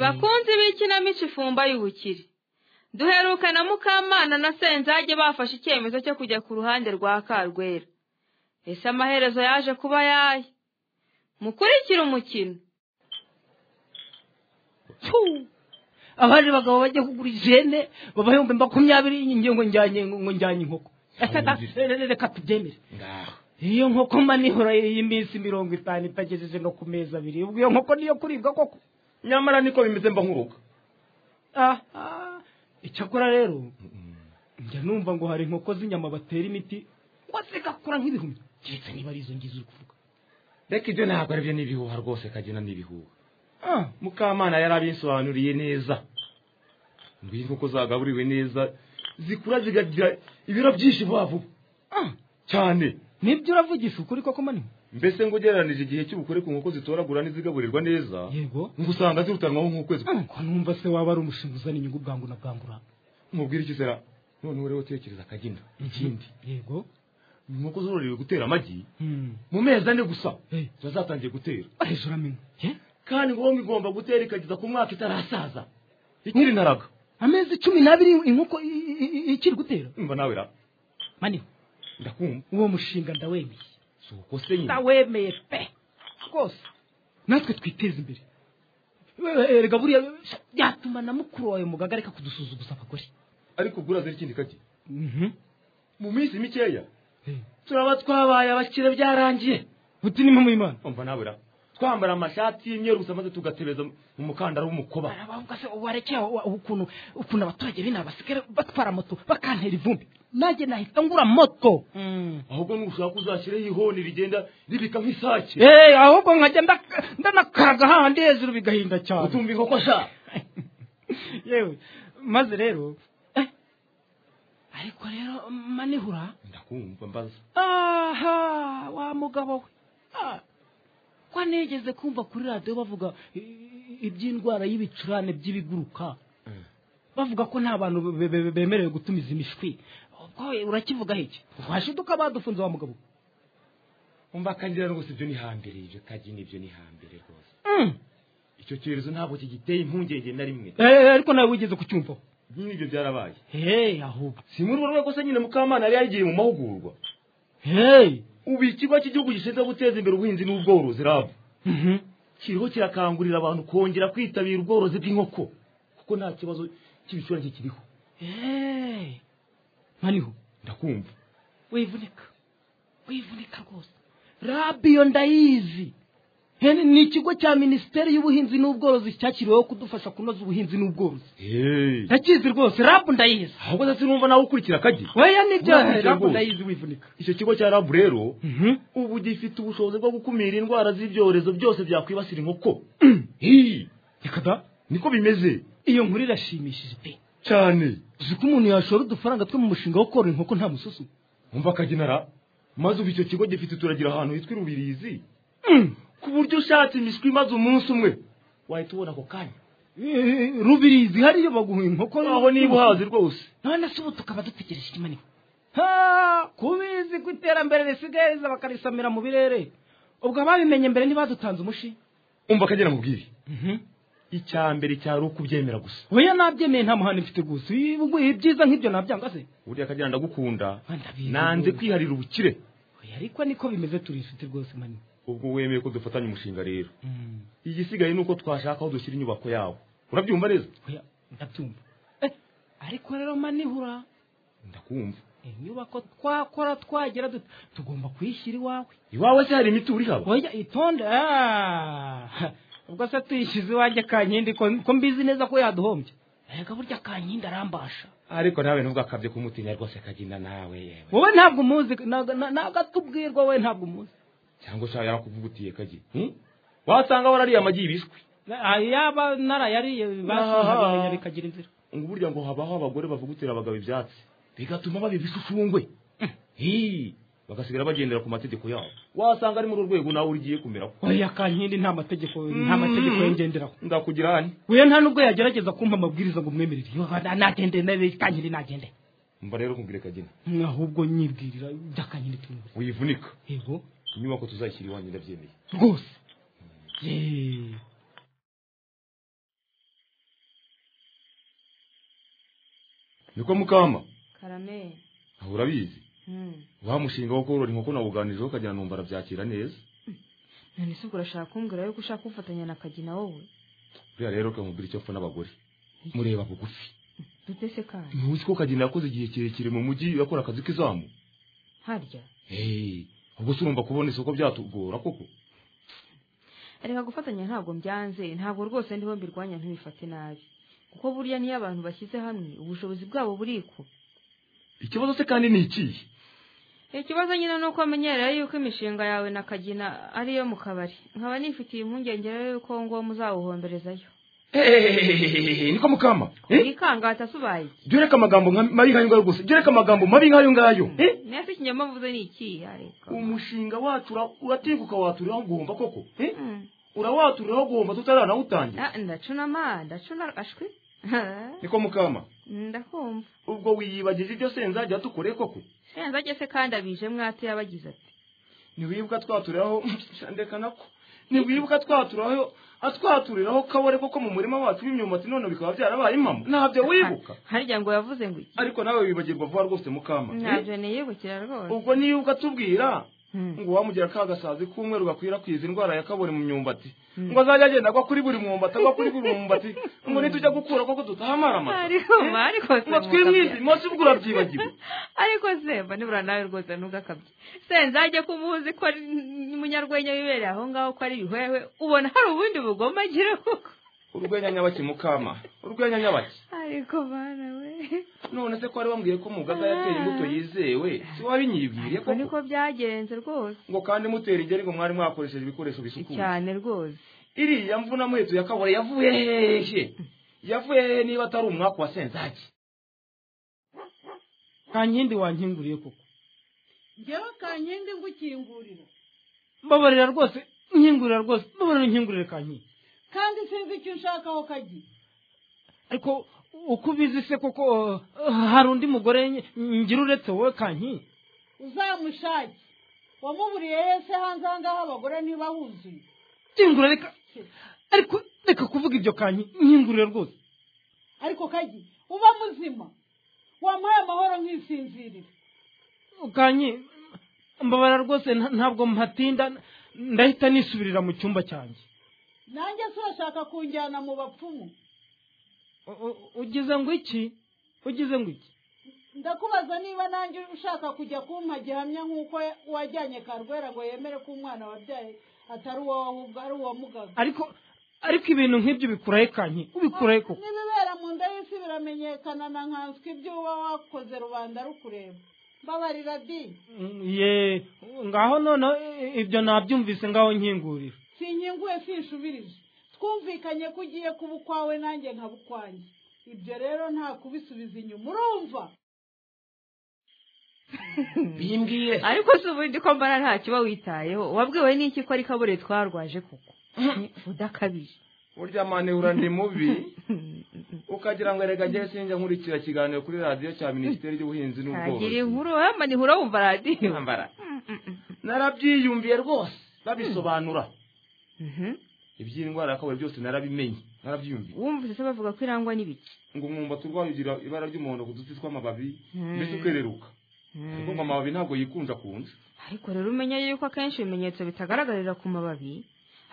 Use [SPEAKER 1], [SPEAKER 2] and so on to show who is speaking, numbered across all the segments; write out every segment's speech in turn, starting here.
[SPEAKER 1] bakunzi b'ikinamico ifumba y'ubukire duheruka na mukamana na senzage bafashe icyemezo cyo kujya ku ruhande rwa karwera ese amaherezo yaje kuba yaye mukurikire umukino
[SPEAKER 2] abandi bagabo bajya kugura ijene baba ibihumbi makumyabiri ngiye ngo njyanye ngo njyanye inkoko Ese da- reka tubyemere
[SPEAKER 3] ngaho
[SPEAKER 2] iyo nkoko manihora y'iminsi mirongo itanu itagejeje no ku mezi abiri ubwo iyo nkoko niyo kuribwa koko
[SPEAKER 3] nyamara niko bimeze mba nkuruka
[SPEAKER 2] Ah, ah. icyakora rero njya numva ngo hari inkoko z'inyama batera imiti kuba zigakura nk'ibihumyo keretse niba ari izo ngizo uri kuvuga
[SPEAKER 3] reka ibyo ntabwo aribyo ni ibihuha rwose kagena ni ibihuha
[SPEAKER 2] Ah,
[SPEAKER 3] mukamana yari abisobanuriye neza ngo iyi nkoko zagaburiwe neza zikura zikagira ibiro byinshi vuba vuba
[SPEAKER 2] ah,
[SPEAKER 3] cyane
[SPEAKER 2] nibyo uravugisha ukuri koko manihora
[SPEAKER 3] mbese ngo ugereranije igihe cy'ubukure ku nkoko zitoragura n'izigaburirwa neza
[SPEAKER 2] yego
[SPEAKER 3] ngo usanga zirutanwaho nk'ukwezi
[SPEAKER 2] Ah, ko numva se waba ari umushinga uzana inyungu bwangu na bwangura
[SPEAKER 3] mubwira iki sera noneho rero tekereza akagina ikindi
[SPEAKER 2] yego
[SPEAKER 3] inkoko zororewe gutera amagi
[SPEAKER 2] Hmm.
[SPEAKER 3] mu mezi ane gusa
[SPEAKER 2] Eh.
[SPEAKER 3] ziba zatangiye gutera
[SPEAKER 2] hejuru amenya Eh?
[SPEAKER 3] kandi ngo ngo igomba gutera ikageza ku mwaka itarasaza ikiri ntaraga
[SPEAKER 2] amezi cumi n'abiri inkoko i- i- i- ikiri gutera
[SPEAKER 3] umva nawe ra
[SPEAKER 2] manihora
[SPEAKER 3] ndakumva
[SPEAKER 2] uwo mushinga ndawemeye
[SPEAKER 3] si uko se nyine
[SPEAKER 2] ndawemeye pe rwose natwe twiteze imbere We- erega buriya byatuma na mukuru wawe mugaga areka kudusuzuguza abagore
[SPEAKER 3] ariko ubwo urazira ikindi kagi
[SPEAKER 2] Mhm.
[SPEAKER 3] mu minsi mikeya
[SPEAKER 2] Eh.
[SPEAKER 3] turaba twabaye abakire byarangiye
[SPEAKER 2] buti ni mu imana
[SPEAKER 3] umva nawe ra twambara amashati y'imyeru gusa maze tugatebeza mu mukandara w'umukoba
[SPEAKER 2] baravuga se warekeye ukuntu ukuntu abaturage b'inaha basigara batwara moto bakantera ivumbi nanjye nahita ngura moto
[SPEAKER 3] ahubwo nushaka uzashyireho ihoni rigenda ribika nk'isake
[SPEAKER 2] Eh, ahubwo nkajya ndaka- ndanakaraga hahandi hejuru bigahinda cyane
[SPEAKER 3] utumva inkoko sha
[SPEAKER 2] yewe maze rero eh, ariko rero manihura
[SPEAKER 3] ndakumva mbaza
[SPEAKER 2] aha wa mugabo we Ah, ko nigeze kumva kuri radiyo bavuga i- i- iby'indwara y'ibicurane by'ibiguruka bavuga ko nta bantu be- be- be- bemerewe gutumiza imishwi ubwo we urakivuga iki twashiduka badufunze wa mugabo
[SPEAKER 3] umva akagira rwose ibyo ni hambere ibyo kagi ni ibyo ni hambere rwose
[SPEAKER 2] Mm.
[SPEAKER 3] icyo cyorezo ntabwo kigiteye impungenge na rimwe
[SPEAKER 2] Eh, ariko nawe wigeze kucyumvaho
[SPEAKER 3] nyine ibyo byarabaye
[SPEAKER 2] hey ahubwo
[SPEAKER 3] si muri urwo rwego se nyine mukamana yari yagiye mu mahugurwa
[SPEAKER 2] hey
[SPEAKER 3] ubu ikigo cy'igihugu gishinzwe guteza imbere ubuhinzi n'ubworozi rabu
[SPEAKER 2] Mhm.
[SPEAKER 3] kiriho kirakangurira abantu kongera kwitabira ubworozi bw'inkoko kuko nta kibazo cy'ibicurane kiriho
[SPEAKER 2] hey maniho
[SPEAKER 3] ndakumva
[SPEAKER 2] wivunika wivunika rwose rabiyo ndayizi Hen- ni ikigo cya minisiteri y'ubuhinzi n'ubworozi cyashyiriweho kudufasha kunoza ubuhinzi n'ubworozi ndakizi rwose rabu ndayizi
[SPEAKER 3] ahubwo se sinumva nawe ukurikira akagi
[SPEAKER 2] weya nibyo
[SPEAKER 3] Urabizi
[SPEAKER 2] rabu
[SPEAKER 3] rwose.
[SPEAKER 2] ndayizi wivunika
[SPEAKER 3] icyo kigo cya rabu rero ubu gifite ubushobozi bwo gukumira indwara z'ibyorezo byose byakwibasira inkoko Hii,
[SPEAKER 2] reka da
[SPEAKER 3] niko bimeze
[SPEAKER 2] iyo nkuru irashimishije pe
[SPEAKER 3] cyane
[SPEAKER 2] uzi ko umuntu yashora udufaranga two mu mushinga wo korora inkoko nta mususu
[SPEAKER 3] umva akagenera maze ubu icyo kigo gifite turagira ahantu hitwa irubirizi
[SPEAKER 2] Mm.
[SPEAKER 3] ku buryo ushatse imishwi maze umunsi umwe wahita ubona ako kanya
[SPEAKER 2] Eh, rubirizi hariyo baguha inkoko
[SPEAKER 3] aho niba uhazi rwose
[SPEAKER 2] none se ubu tukaba dutegereje ikimaniko ha kubizi ko iterambere risigaye riza bakarisamira mu birere ubwo ababimenye mbere ntibadutanze umushi
[SPEAKER 3] umva akagera mu bwiri icya mbere cyari ukubyemera gusa
[SPEAKER 2] oya nabyemeye nta muhanda mfite rwose Ibi- ubwo ibyiza nk'ibyo nabyanga se
[SPEAKER 3] buriya akagera ndagukunda
[SPEAKER 2] Ah, ndabizi
[SPEAKER 3] nanze
[SPEAKER 2] rwose.
[SPEAKER 3] kwiharira ubukire
[SPEAKER 2] oya ariko niko bimeze turi inshuti rwose mani
[SPEAKER 3] ubwo wemeye ko dufatanya umushinga rero igisigaye ni uko twashaka aho dushyira inyubako yawe urabyumva neza
[SPEAKER 2] oya ndabyumva Eh, ariko rero manihura
[SPEAKER 3] ndakumva
[SPEAKER 2] inyubako twakora twagera dute tugomba kuyishyira iwawe
[SPEAKER 3] iwawe se hari imitungo uri haba
[SPEAKER 2] oya itonde ah. ubwo se tuyishyize iwanjye kankindi ko ko mbizi neza ko yaduhombye erega burya kankindi arambasha
[SPEAKER 3] ariko nawe nubwo akabye kumutinya rwose akagenda nawe yewe
[SPEAKER 2] wowe ntabwo umuzi ntago- nta- ntabwo atubwirwa wowe ntabwo umuzi
[SPEAKER 3] cyangwa ushaka yarakuvugutiye kagi wasanga warariye amagi y'ibishwi
[SPEAKER 2] Ah, yaba narayariye
[SPEAKER 3] Ah.
[SPEAKER 2] bakagira inzira
[SPEAKER 3] ngo burya ngo habaho abagore bavugutira abagabo ibyatsi bigatuma baba ibisushungwe Hii, bagasigara bagendera ku mategeko yabo wasanga ari muri urwego nawe ugiye kumera
[SPEAKER 2] oya kankindi nta mategeko nta mategeko yengenderaho
[SPEAKER 3] ndakugira hano
[SPEAKER 2] wewe nta nubwo yagerageza kumpa amabwiriza ngo umwemerere Yo, na- nagende nawe kankindi nagende
[SPEAKER 3] mba rero kumbwire kagina
[SPEAKER 2] ahubwo nyibwirira bya kankindi tumubure
[SPEAKER 3] wivunika
[SPEAKER 2] yego
[SPEAKER 3] inyubako tuzashyira iwanjye ndabyemeye
[SPEAKER 2] rwose Yee.
[SPEAKER 3] niko mukama
[SPEAKER 1] karameri
[SPEAKER 3] aho urabizi wa mushinga wo korora inkoko nawuganirijeho kagira numva arabyakira neza
[SPEAKER 1] none se ubwo urashaka kumbwira yuko ushaka kufatanya na kagina wowe
[SPEAKER 3] buriya rero kamubwira icyo apfa n'abagore mureba bugufi
[SPEAKER 1] dute se kandi
[SPEAKER 3] ntuzi ko kagina yakoze igihe kirekire mu mujyi yakora akazi k'izamu
[SPEAKER 1] harya
[SPEAKER 3] Hey, ubwo se urumva kubona isoko byatugora koko
[SPEAKER 1] reka gufatanya ntabwo mbyanze ntabwo rwose ndiho mbirwanya ntubifate nabi kuko burya niyo abantu bashyize hamwe ubushobozi bwabo buriko
[SPEAKER 3] ikibazo se kandi ni ikihe
[SPEAKER 1] ikibazo nyine ni uko amenyereye yuko imishinga yawe na kagina ari iyo mu kabari nkaba nifitiye impungenge rero yuko ngo muzawuhomberezayo
[SPEAKER 3] Hey, niko mukama Eh?
[SPEAKER 1] wikangata se ubaye iki
[SPEAKER 3] jya ureka amagambo nka- mabi nk'ayo ngayo gusa jya ureka amagambo mabi nk'ayo ngayo Eh?
[SPEAKER 1] nese ikinyoma mvuze ni ikihe ariko
[SPEAKER 3] umushinga wacu ura- uratenguka waturiraho guhomba koko Eh?
[SPEAKER 1] Mm.
[SPEAKER 3] urawaturiraho guhomba tutaranawutangira
[SPEAKER 1] Ah, ndacunama ndacuna ashwi
[SPEAKER 3] niko mukama
[SPEAKER 1] ndakumva
[SPEAKER 3] ubwo wiyibagije ibyo senzajya dukoreye koko
[SPEAKER 1] senzage se kandi abije mwate yabagize ati
[SPEAKER 3] ntiwibuka twaturiraho ndeka nako ntiwibuka twaturiraho atwaturiraho kabore koko mu murima wacu w'imyumbati none bikaba byarabaye impamo ntabyo wibuka
[SPEAKER 1] harya ngo yavuze ngo iki
[SPEAKER 3] ariko nawe wibagirwa vuba rwose mukama Eh?
[SPEAKER 1] ntabyo niyibukira rwose
[SPEAKER 3] ubwo niyo ukatubwira
[SPEAKER 1] Mm.
[SPEAKER 3] ngo wamugira ka gasazi k'umweru gakwirakwiza indwara ya kabore mu myumbati
[SPEAKER 1] Mm.
[SPEAKER 3] ngo azajya agenda agwa kuri buri mwumbati agwa kuri buri mwumbati ngo nitujya gukura koko tutahamarama
[SPEAKER 1] ariko ma- ariko se
[SPEAKER 3] ngo
[SPEAKER 1] mugakabya.
[SPEAKER 3] twimwize umunsi bwo urabyibagiwe
[SPEAKER 1] ariko se mba nibura nawe rwose ntugakabye se nzajya kumuhuza ko ari umunyarwenya wibereye aho ngaho ko ari ibihwehwe ubona hari ubundi bugoma agira kuko
[SPEAKER 3] urwenya nyabaki mukama urwenya nyabaki
[SPEAKER 1] ariko bana we
[SPEAKER 3] none se ko wari wambwiye ko mugaga yateye imbuto yizewe si wabinyibwiriye
[SPEAKER 1] ariko niko
[SPEAKER 3] koko
[SPEAKER 1] byagenze rwose
[SPEAKER 3] ngo kandi mutera ingeri ngo mwari mwakoresheje ibikoresho bisukuye
[SPEAKER 1] cyane rwose
[SPEAKER 3] iriya mvuna muheto ya kabore yavuye hehe yavuye hehe niba atari umwaku wa senzaki
[SPEAKER 2] kankindi wankinguriye koko
[SPEAKER 4] njyewe kankindi ngo ukingurira
[SPEAKER 2] babarira rwose nkingurira rwose babarira nkingurire kankindi
[SPEAKER 4] kandi sinzi icyo ushaka aho kagiye
[SPEAKER 2] ariko uko ubizi se koko eh, hari undi mugore nge- ngira uretse wowe kankindi
[SPEAKER 4] uzamushake wamuburiye yese hanze aha ngaha abagore niba huzuye
[SPEAKER 2] nkingurira reka ariko reka kuvuga ibyo kankindi nkingurire rwose
[SPEAKER 4] ariko kagiye uba muzima wamuhaye amahoro nk'isinzirire
[SPEAKER 2] kanyi mbabara rwose nta- ntabwo mpatinda ndahita nisubirira mu cyumba cyanjye
[SPEAKER 4] nanjye si urashaka kunjyana mu bapfumu
[SPEAKER 2] U- u- ugize ngo iki ugize ngo iki
[SPEAKER 4] ndakubaza niba nanjye ushaka kujya kumpa gihamya nk'uko wajyanye karwera ngo yemere ko umwana wabyaye atari uwawe ahubwo ari uwa mugaga
[SPEAKER 2] ariko ariko ibintu nk'ibyo bikurahe kanyi ubikurahe koko
[SPEAKER 4] n'ibibera mu nda y'isi biramenyekana na nkanswe ibyo uba wakoze rubanda rukureba mbabarira di
[SPEAKER 2] ye ngaho noneho i- ibyo nabyumvise ngaho nkingurira
[SPEAKER 4] sinyinguye sinshubirije twumvikanye ko ugiye kuba ukwawe nanjye nkaba ukwanjye ibyo rero nta kubisubiza inyuma urumva
[SPEAKER 3] bimbwiye
[SPEAKER 1] ariko si ubundi ko mbara ntacyo uba witayeho wabwiwe n'iki ko ari kabure twarwaje kuko udakabije
[SPEAKER 3] urya manehura ndi mubi ukagira ngo erega njye sinjya nkurikira ikiganiro kuri radiyo cya minisiteri y'ubuhinzi
[SPEAKER 1] ntagira
[SPEAKER 3] n'ubworozi
[SPEAKER 1] inkuru hamba nihura wumva radiyo
[SPEAKER 3] Ntambara. narabyiyumviye rwose babisobanura
[SPEAKER 1] Mhm.
[SPEAKER 3] iby'indwara ya kabore byose narabimenye narabyiyumviye
[SPEAKER 1] wumvise se bavuga ko irangwa n'ibiki
[SPEAKER 3] ngo umwumbati urwaye ugira ibara ry'umuhondo ku duti tw'amababi
[SPEAKER 1] Mm.
[SPEAKER 3] mbese ukereruka ariko ngo amababi ntabwo yikunja kunja
[SPEAKER 1] ariko rero umenye yuko akenshi ibimenyetso bitagaragarira ku mababi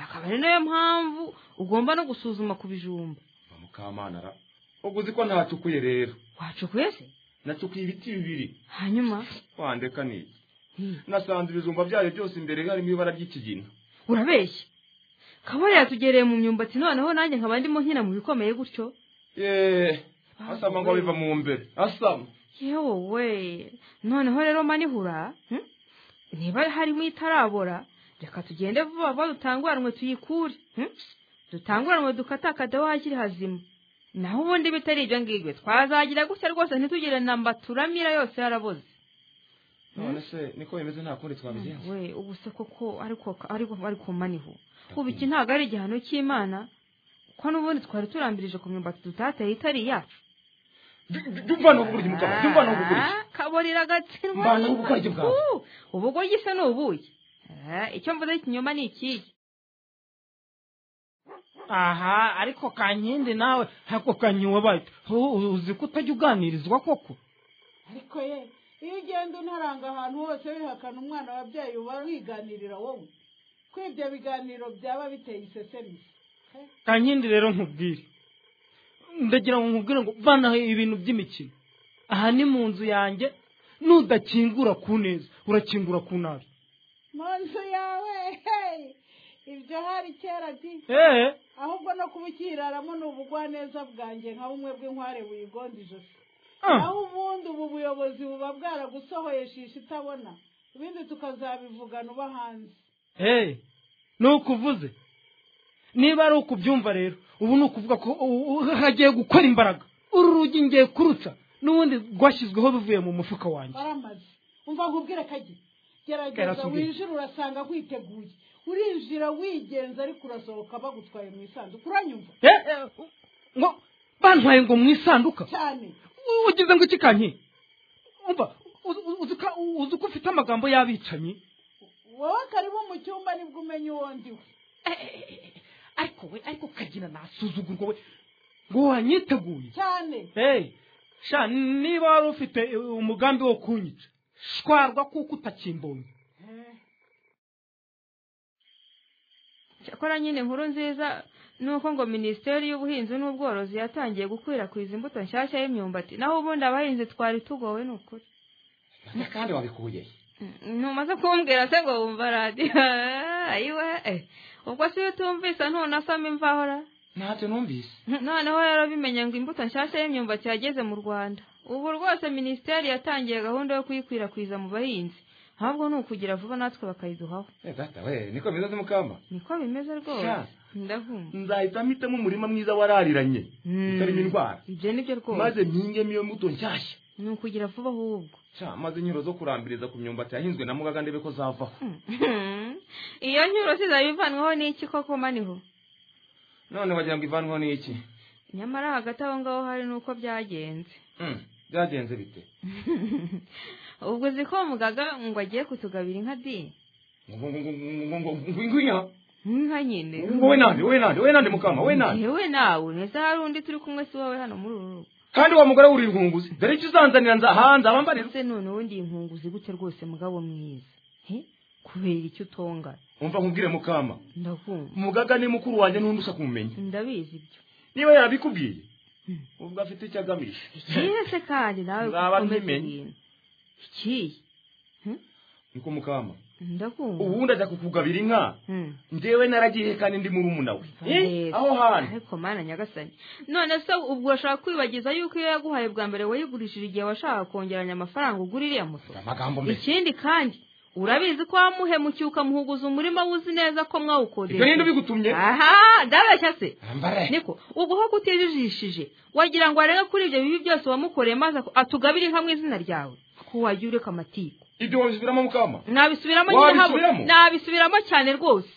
[SPEAKER 1] akaba ari nayo mpamvu ugomba no gusuzuma ku bijumba
[SPEAKER 3] Ba mukamana ra ubwo uzi ko ntacukuye rero
[SPEAKER 1] wacukuye se
[SPEAKER 3] nacukuye ibiti bibiri
[SPEAKER 1] hanyuma
[SPEAKER 3] wandeka niki
[SPEAKER 1] Hmm.
[SPEAKER 3] nasanze ibijumba byayo byose imbere harimo ibara ry'ikigina
[SPEAKER 1] urabeshya kabari yatugereye mu myumbati noneho nanjye nkaba ndimo nkina mu bikomeye gutyo
[SPEAKER 3] yeee asama ngo biva mu mbere asama
[SPEAKER 1] yewe we noneho rero manihura hmm? niba harimo itarabora reka tugende vuba vuba dutanguranwe tuyikure hmm? dutanguranwe dukatakade aho hakiri hazima naho ubundi bitari ibyo ngibyo twazagira gutya rwose ntitugire namba turamira yose yaraboze
[SPEAKER 3] none se niko bimeze nta kundi twabigenza
[SPEAKER 1] we ubu se koko ariko ariko ariko maniho ubu iki ntabwo ari igihano cy'imana kuko n'ubundi twari turambirije ku myumbati tutateye itari iyacu
[SPEAKER 3] jya no kugura iki mukaba jya no kugura iki
[SPEAKER 1] Ah, kaborera agatsindwa
[SPEAKER 3] Mbana no gukora iki bwawe?
[SPEAKER 1] Uh, ubugo gisa ni ubuki Ah, icyo mvuze ikinyoma ni ikihe
[SPEAKER 2] aha ariko kankindi nawe ako kanyiwe bati uzi ko utajya uganirizwa koko
[SPEAKER 4] ariko ye iyo ugenda unaranga ahantu hose wihakana umwana wabyaye uba wiganirira wowe ko ibyo biganiro byaba biteye isesemi
[SPEAKER 2] kankindi rero nkubwire ndagira ngo nkubwire ngo vanaho ibintu by'imikino aha ni mu nzu yanjye nudakingura ku neza urakingura ku nabi
[SPEAKER 4] mu nzu yawe hey! ibyo hari kera di
[SPEAKER 2] eee
[SPEAKER 4] ahubwo no kuba ukiraramo ni ubugwaneza bwanjye nka bumwe bw'inkware buyigonda ijosi
[SPEAKER 2] Ah,
[SPEAKER 4] aho ubundi ubu buyobozi buba bwaragusohoye shisha itabona ibindi tukazabivugana uba hanze
[SPEAKER 2] hey ni ukuvuze niba ari ukubyumva rero ubu ni ukuvuga ko u- u- hagiye gukora imbaraga uru rugi ngiye kuruca n'ubundi rwashyizweho bivuye mu mufuka wanjye
[SPEAKER 4] baramaze umva nkubwire kajye gerageza
[SPEAKER 2] Karatubwire.
[SPEAKER 4] winjira urasanga witeguye urinjira wigenza ariko urasohoka bagutwaye mu isanduku uranyumva
[SPEAKER 2] Eh, eh, ngo bantwaye ngo mu isanduka
[SPEAKER 4] cyane
[SPEAKER 2] U- ugize ngo iki kanyi umva uzi- uzi ko- uzi ko ufite amagambo y'abicanyi
[SPEAKER 4] wowe karimo mu cyumba nibwo umenya uwo ndiwe
[SPEAKER 2] ariko we ariko kagira nasuzugurwa we ngo wanyiteguye
[SPEAKER 4] cyane
[SPEAKER 2] hey sha niba wari ufite eh, umugambi wo kunyica shwarwa kuko utakimbonye
[SPEAKER 1] cyakora nyine inkuru nziza ni uko ngo minisiteri y'ubuhinzi n'ubworozi yatangiye gukwirakwiza imbuto nshyashya y'imyumbati naho ubundi abahinzi twari tugowe ni ukuri
[SPEAKER 3] Mbese kandi wabikuye he?
[SPEAKER 1] Mm, ntumaze kumbwira se ngo wumva radiyo Ah, ayiwe eh. ubwo si iyo utumvise ntunasoma imvahora
[SPEAKER 3] ntacyo numvise
[SPEAKER 1] noneho rero bimenye ngo imbuto nshyashya y'imyumbati yageze mu rwanda ubu rwose minisiteri yatangiye gahunda yo kuyikwirakwiza mu bahinzi ahubwo ni ukugira vuba natwe bakayiduhaho
[SPEAKER 3] Eh, data we niko bimeze se mukamba
[SPEAKER 1] niko bimeze rwose
[SPEAKER 3] Sha.
[SPEAKER 1] ndavumba
[SPEAKER 3] nzahita mpitamo umurima mwiza warariranye
[SPEAKER 1] Mm.
[SPEAKER 3] utarimo indwara
[SPEAKER 1] ibyo ni byo rwose
[SPEAKER 3] maze mpingemo iyo mbuto nshyashya
[SPEAKER 1] ni ukugira vuba ahubwo
[SPEAKER 3] Sha, maze inyuro zo kurambiriza ku myumbati yahinzwe na mugaga ndebe ko zavaho
[SPEAKER 1] iyo nyuro sizaba ivanwaho n'iki koko maniho
[SPEAKER 3] none wagira ngo ivanwaho n'iki
[SPEAKER 1] nyamara hagati aho ngaho hari n'uko byagenze
[SPEAKER 3] Mm, byagenze bite
[SPEAKER 1] ubwo uzi ko mugaga ngo agiye kutugabira inka dini
[SPEAKER 3] ngo ngo- ngo- ngo- ngo- ngo- ngwino.
[SPEAKER 1] inka nyine
[SPEAKER 3] ngo we nande we nande we nande mukama we nande
[SPEAKER 1] yewe nawe ntese hari undi turi kumwe si wowe hano muri uru rugo
[SPEAKER 3] kandi wa mugore wuri inkunguzi dore icyo uzanzanira nzahanze abambarira
[SPEAKER 1] ese none ubundi iyi nkunguzi gute rwose mugabo mwiza he kubera icyo utonga
[SPEAKER 3] umva nkubwire mukama
[SPEAKER 1] ndakumva
[SPEAKER 3] mugaga ni mukuru wanjye n'undi ushaka kumumenya
[SPEAKER 1] ndabizi ibyo
[SPEAKER 3] niba yarabikubwiye ubwo afite icyo agamije
[SPEAKER 1] ikihe se kandi nawe
[SPEAKER 3] Nzaba
[SPEAKER 1] ukomeza
[SPEAKER 3] mbimenye.
[SPEAKER 1] ibintu ikihe
[SPEAKER 3] niko mukama
[SPEAKER 1] ndakumva
[SPEAKER 3] ubundi ajya kukugabira inka
[SPEAKER 1] Hmm.
[SPEAKER 3] njyewe naragiye kandi ndi murumuna we Eh,
[SPEAKER 1] Rero.
[SPEAKER 3] aho hantu
[SPEAKER 1] ariko mana nyagasani none se ubwo urashaka kwibagiza yuko iyo yaguhaye bwa mbere wayigurishije igihe washaka kongeranya amafaranga ugura iriya moto
[SPEAKER 3] amagambo mbere
[SPEAKER 1] ikindi kandi urabizi ko wamuhemukiye ukamuhuguza umurima wuzi neza ko
[SPEAKER 3] ibyo ninde
[SPEAKER 1] mwawukodesha
[SPEAKER 3] ubigutumye
[SPEAKER 1] aha ndabeshya se
[SPEAKER 3] ambare
[SPEAKER 1] niko ubwo ho kutijijishije wagira ngo arebe kuri ibyo bibi byose wamukoreye maze ako- atugabire inka mu izina ryawe ko wajya ureka amatiku
[SPEAKER 3] ibyo wabisubiramo mukama
[SPEAKER 1] nabisubiramo nyine
[SPEAKER 3] Wabisubiramo?
[SPEAKER 1] habo nabisubiramo cyane rwose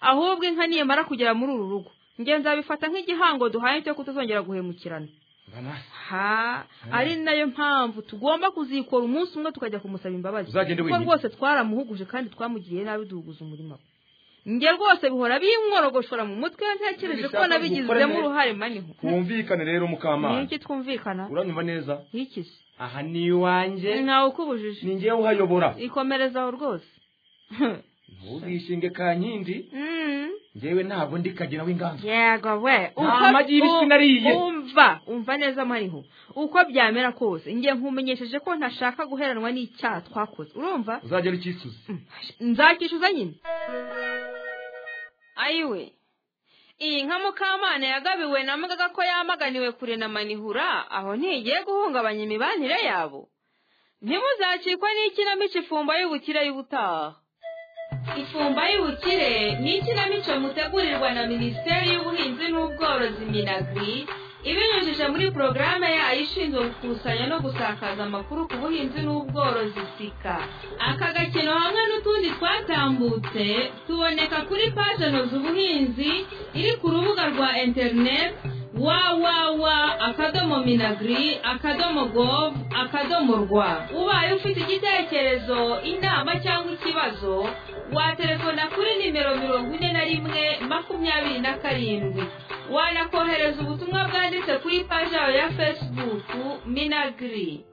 [SPEAKER 1] ahubwo inka niyemara kugera muri uru rugo njye nzabifata nk'igihango duhaye cyo kutazongera guhemukirana
[SPEAKER 3] mbana
[SPEAKER 1] ha ari nayo mpamvu tugomba kuzikora umunsi umwe tukajya kumusaba imbabazi
[SPEAKER 3] Uzagende
[SPEAKER 1] kuko
[SPEAKER 3] wenyine.
[SPEAKER 1] rwose twaramuhuguje kandi twamugiriye nabi duhuguza umurimo we njye rwose bihora binkorogoshora mu mutwe ntekereje ko
[SPEAKER 3] Nibishaka
[SPEAKER 1] nabigizemo
[SPEAKER 3] gukora
[SPEAKER 1] uruhare maniho
[SPEAKER 3] twumvikane rero
[SPEAKER 1] ni
[SPEAKER 3] mukama
[SPEAKER 1] iki twumvikana
[SPEAKER 3] uranyumva neza
[SPEAKER 1] ikizi
[SPEAKER 3] aha ni iwanjye
[SPEAKER 1] ntawe ukubujije
[SPEAKER 3] ni ngewe uhayobora
[SPEAKER 1] ikomerezaho rwose
[SPEAKER 3] ntuzishinge kankindi
[SPEAKER 1] Mm.
[SPEAKER 3] njyewe ntabwo ndi kagina w'inganzo
[SPEAKER 1] yego we
[SPEAKER 3] Nta
[SPEAKER 1] Uko-
[SPEAKER 3] magi y'ibisi nariye.
[SPEAKER 1] umva umva neza mariho uko byamera kose ngiye nkumenyesheje ko ntashaka guheranwa n'icyaha twakoze urumva
[SPEAKER 3] uzagera ukisuze
[SPEAKER 1] nzakishyuza nyine ayiwe iyi nka mukamana yagabiwe na mugaga ko yamaganiwe kure na manihura aho ntigiye guhungabanya imibanire yabo ntimuzacikwa n'ikinamico ifumba y'ubukire y'ubutaha ifumba y'ubukire ni ikinamico mutegurirwa na minisiteri y'ubuhinzi n'ubworozi minagri ibinyujije muri porogaramu yayo ishinzwe gukusanya no gusakaza amakuru ku buhinzi n'ubworozi sika aka gakino hamwe n'utundi twatambutse tuboneka kuri paje noza ubuhinzi iri ku rubuga rwa interineti wawawa akadomo minagiri akadomo govu akadomo rwa ubaye ufite igitekerezo inama cyangwa ikibazo waterefona kuri nimero mirongo ine na rimwe makumyabiri na karindwi wanakohereza ubutumwa bwanditse kuri paji yawe ya fesibuku minagiri